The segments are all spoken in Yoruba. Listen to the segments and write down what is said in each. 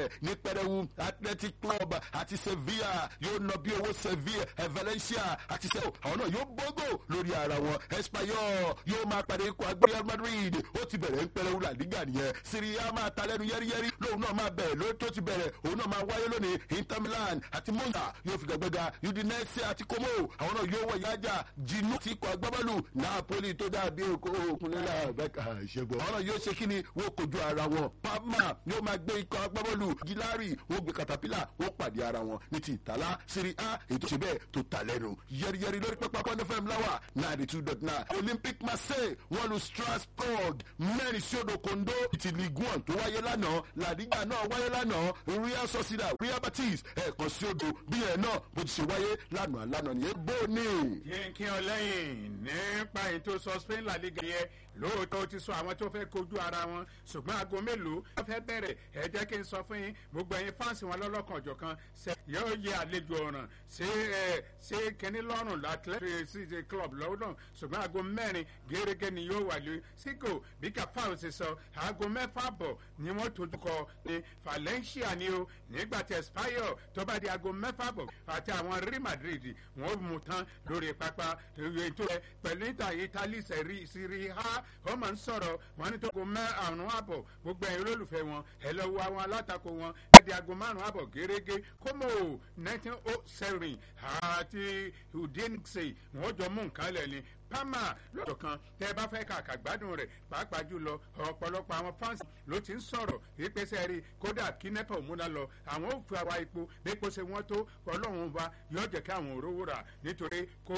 bẹ́ẹ̀ ní pẹrẹwu athletic club àti sevilla yóò nà bí owó sevilla eh, valencia àti sẹ́wọ̀ àwọn náà yóò bógò lórí ara wọn espanyol yóò máa pàdé ikọ̀ agbé real madrid ó ti bẹ̀rẹ̀ ń pẹrẹwu la liga nìyẹn syria máa ta lẹ́nu yẹ́rìyẹ́rì lóun náà máa bẹ̀rẹ̀ lórí tó ti bẹ̀rẹ̀ òun náà máa wáyé lónìí inter milan àti monza yóò fi gbẹgbẹga udinese àti como àwọn náà yóò wọ ìyájà jinu ti kọ agbábọ́ọ̀lù napoli tó dàbí òkunlélà bẹ́ẹ̀ka ìṣẹ́gun àwọn náà yóò ṣe kíni wọ́n kojú ara wọn parma yóò máa gbé ikọ̀ agbábọ́ọ̀lù gilari wọ́n gbé katapila wọ́n pàdé ara wọn ní ti ìtàlá siri a ètò ṣe bẹ́ẹ̀ tó ta lẹ́nu yẹ́rìyẹ́rì lórí pápá pọ́n fm láwà ninety two dot nine olympic marseille wọ́n lu strasbourg mẹ́rin sí odò kondo ti ligue one tó wáyé lánàá ladiga náà wáyé lánàá real sociedad real batis ẹ̀ẹ̀kan sí odò bí ẹ̀ náà bó ti ṣe wáyé lánàá lánàá nìyẹn bó ní. kí n lẹ́yìn nípa ètò sọ spain la liga yẹn lóòótọ́ ó ti sọ àwọn tó fẹ́ kojú ara wọn ṣùgbọ́n aago mélòó wọ́n fẹ́ bẹ̀rẹ̀ ẹ jẹ́ kí n sọ fún yín gbogbo ẹ̀yin fáǹsì wọn lọ́lọ́kan ọ̀jọ̀kan ṣe yóò yẹ àlejò ọ̀ràn ṣé ẹ ṣé kínní lọ́rùn athletic club lọ́dọ̀ ṣùgbọ́n aago mẹ́rin gẹ́gẹ́ ni yóò wà lé síkò bí kàfáà ṣe sọ aago mẹ́fà bọ̀ ni wọ́n tójú kọ ní valencia ni o nígbà tí espanyol tó bá di aago mẹ́fà bọ̀ àti àwọn real madrid wọ́n mú tán lórí pápá ètò ẹ pẹ̀lú ìta italy sẹ̀rí sírí ha ó máa ń sọ̀rọ̀ wọn ní tó go mẹ́ àrùn àbọ̀ gbogbo ẹ̀yin olólùfẹ́ wọn ẹ lọ wo àwọn alátakò wọn ẹ di aago márùn àbọ̀ gẹ́gẹ́ kómò nineteen oh seven àti udinse wọn jọ mú nǹkan lẹ̀ ni pama lọ́dọ̀ kan tẹ́ ẹ bá fẹ́ kàkà gbádùn rẹ̀ pàápàá jùlọ ọ̀pọ̀lọpọ̀ àwọn fans ló ti ń sọ̀rọ̀ ìpèsè rí kódà kí nepa òmúna lọ àwọn ò fi àwa epo bí epo ṣe wọ́n tó ọlọ́run wa yóò jẹ́ kí àwọn òróró rà nítorí kó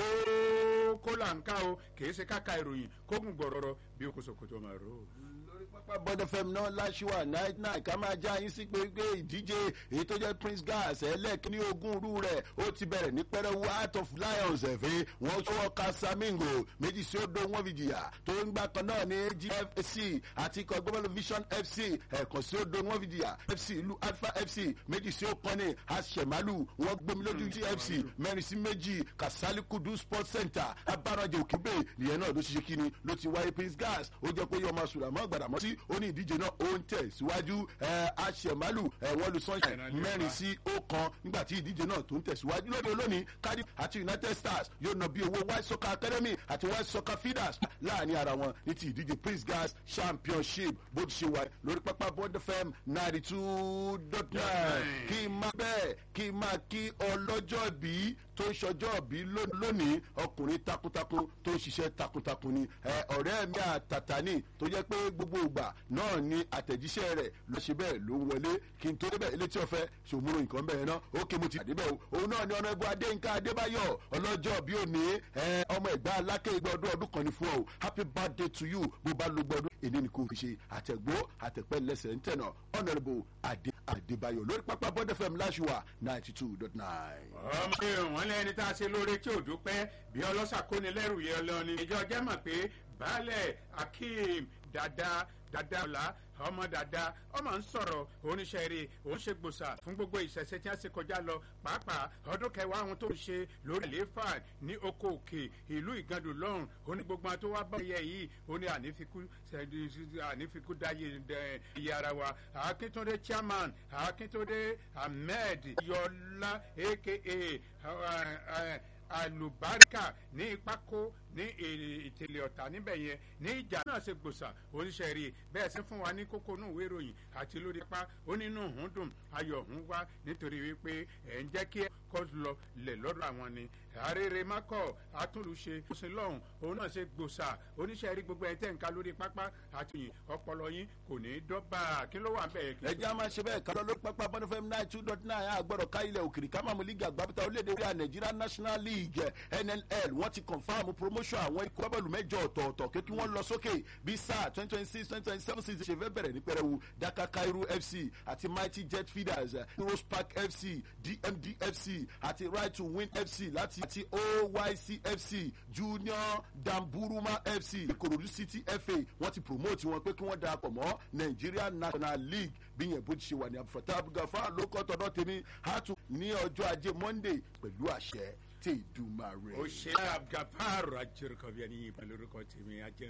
kó là ń ká o kì í ṣe káka ìròyìn kó gùn gbọ̀rọ̀rọ̀ bí o kò sòkòtò máa rò ó lórí pápá bọ́dọ̀ fm náà láṣìwà night night ká máa já yín sí pé pé ìdíje èyí tó jẹ́ prince gas ẹlẹ́ẹ̀kíní ogún rú rẹ̀ ó ti bẹ̀rẹ̀ ní pẹ́rẹ́wú heart of lions ẹ̀fẹ́ wọ́n ṣọwọ́ casamingo méjì sí odò wọn fi jìyà tó ń gbà kan náà ní gfc àti ikọ̀ gbọ́dọ̀ vision fc ẹ̀kan sí odò wọn fi jìyà fc ìlú alpha fc méjì sí okọ́ni asemalu wọ́n gbomi lójú gfc mẹ́rin sí méjì kasalikudu sports center abárànjẹ òkèbè nìyẹn náà ló ṣiṣẹ́ kíni ló ti wáyé prince gas ó jẹ́ pé yọmọ sùlámọ́ gbàdàmọ́ sí ó ní ìdíje náà ó ń tẹ̀ síwájú aṣẹ̀málù wọ́n lu sunshine mẹ́rin sí ọ̀kan nígbà tí ìdíje náà tó ń tẹ̀síwájú lóde olónìí cardiff àti united stars yóò nà bí owó white soccer academy àti white soccer feeders láàrin ara wọn ní ti ìdíje prince gas championship bó ti ṣe wà lórí pápá bond fm ninety two dot nine kí n máa bẹ́ẹ̀ kí n máa kí ọlọ́jọ́ bí tó ń ṣọjọ́ bí lónìí ọkùnrin takuntakun tó ń ṣiṣẹ́ takuntakun ni ọ̀rẹ́ mi àtàtà ni tó jẹ́ pé gbogbo ìgbà náà ni àtẹ̀jíṣẹ́ rẹ̀ lọ ṣe bẹ́ẹ̀ ló ń wọlé kí n tó débẹ̀ ilé tí o fẹ́ ṣòmúrò nǹkan bẹ́ẹ̀ náà ó ké mo ti débẹ̀ o òun náà ni ọ̀nà ẹ̀bù adéǹkà adébáyọ̀ ọlọ́jọ́ bí òní ọmọ ẹ̀gbá alákẹ́ igba ọdún ọdún kan ní fún ọ happy birthday to you bó bá lo gbọdún èdè ni kò fi ṣe àtẹ̀gbó àtẹ̀pẹ́ lẹ́sẹ̀ ń tẹ̀nà honourable adé adébáyọ̀ lórí pápá bọ́dẹ̀ fm láṣùwà ninety two dot nine. ọmọ wọn lẹni tá a ṣe lóore tí ò dúpẹ́ bí ọlọ́sà kóni lẹ́rù yẹn lọ ni ìjọ jẹ́ mọ̀ pé baálẹ̀ akeem dada dada ọ̀la ọmọ dada ọmọ ń sọ̀rọ̀ oníṣẹ́ rẹ̀ òun ṣe gbòòsà fún gbogbo ìṣẹ̀ṣẹ̀ tí wọ́n ṣe kọjá lọ pàápàá ọdún kẹwàá àwọn tó ń ṣe lórí àlééfà ní oko òkè ìlú ìgandò lọ́rùn ó ní gbogbo àwọn tó wá bá ẹyẹ yìí ó ní ànífikú dáyé iye ara wa akíntúndé chairman akíntúndé ahmed yọlá aka alubarika ní ìpákó ní ìtẹ̀lẹ̀ ọ̀tà níbẹ̀ yẹn ní ìjà náà ṣe gbòòsà oníṣẹ́ rí bẹ́ẹ̀ sí fún wa ní kókó inú ìwé ìròyìn àti lórí pa ó nínú òun dùn ayọ̀ òun wá nítorí wípé ẹ̀ ń jẹ́ kí kọ́ lọ lẹ̀ lọ́dọ̀ àwọn ni àrèrè mákọ̀ àtúnlùṣe ó sì lọ́hùn òun náà ṣe gbòòsà oníṣẹ́ rí gbogbo ẹ̀ tẹ̀ ń ka lórí pápá àti yìn ọpọlọ yín kò ní í dọ́gba kí ló wà bẹ́ẹ̀. ẹ jẹ́ a máa ṣe bẹ́ẹ̀ kálọ́ lórí pápá bọ́n fm nine two dot nine àgbọ̀dọ̀ ká ilẹ̀ òkèrè ká máa mú lígà àgbàbíta orílẹ̀-èdè orí nàìjíríà national league nnl wọ́n ti confam promotion àwọn ikọ̀ bọ́ọ̀lù mẹ́jọ ọ̀tọ̀ọ̀tọ̀ kí wọ́n lọ sókè bí sáà twenty twenty six twenty twenty seven season ṣe fẹ́ bẹ̀rẹ̀ ní pẹrẹwu dakar cairo fc àti mighty jet feeders heroes park fc dmd fc àti right to win fc láti àti oyc fc junior damburuma fc ikorodu city fa wọ́n ti promote wọn pé kí wọ́n darapọ̀ mọ́ nigeria national league bí yẹn bó ti ṣe wà ní abufata abugafa ló kọ́ tọ́dọ̀ tèmi hàtú ní ọjọ́ ajé monday pẹ̀lú àṣẹ tí ìdùmarè. ó ṣe abgafar ajẹ́rìkọ́ bí ẹni yìí pẹ̀lú orúkọ tèmi ajẹ́.